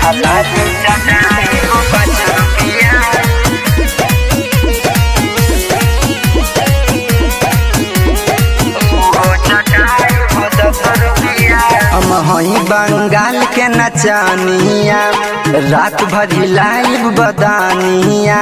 लाली चटाई को पाँच रुपया हम हई बंगाल के नचानिया रात भरी लाइव बदानिया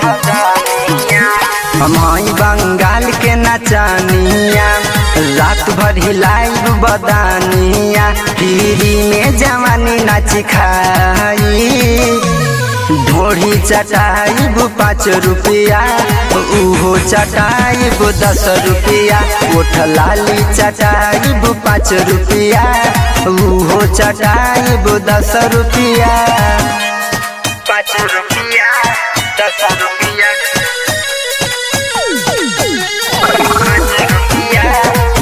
हम हई बंगाल के नचानिया रात भरी लाइव बदानिया टीवी में जवानी नाच खाई ढोड़ी चटाइब पाँच रुपया उहो चटाइब दस रुपया ओठ लाली चटाइब पाँच रुपया उहो चटाइब दस रुपया पाँच रुपया दस रुपया पाँच रुपया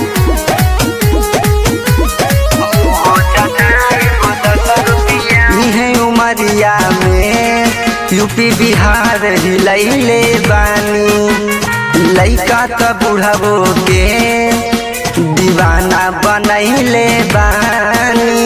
उहो चटाइब दस रुपया इहे उमरिया में यूपी बिहार हिलैले बानी लैका त बुढ़बो के दीवाना बनैले बानी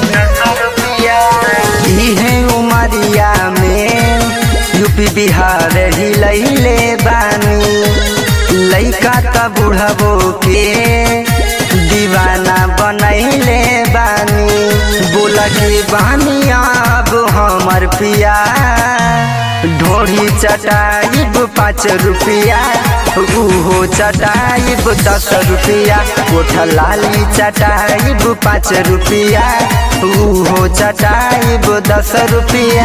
इहे उमरिया में यूपी बिहार हिलैले बानी लैका त बुढ़बो के दीवाना बनैले बानी बोला के बानी अब हमर पिया ढोरी चटाइब पाँच रुपया उहो चटाइब दस रुपया कोठ लाली चटाइब पाँच रुपया उहो चटाइब दस रुपया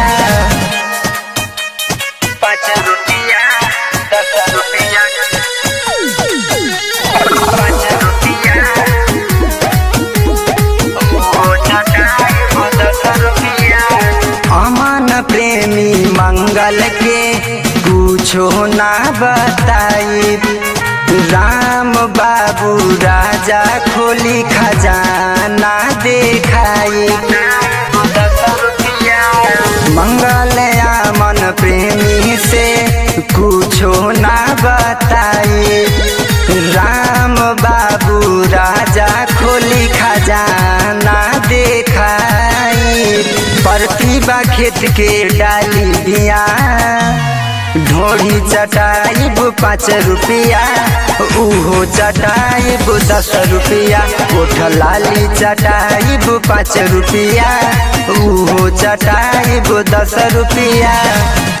पाँच रुपया दस रुपया पाँच रुपया अमन प्रेमी मंगल के कुछो ना बताई राम बाबू राजा खोली खजाना देखाई मंगल अमन प्रेमी से कुछो ना बताई राम बाबू राजा खोली खजाना देखाई प्रतिभा खेत के डाली बिया ढोरी चटाइब पाँच रुपया उहो चटाइब दस रुपया कोठ लाली चटाइब पाँच रुपया उहो चटाइब दस रुपया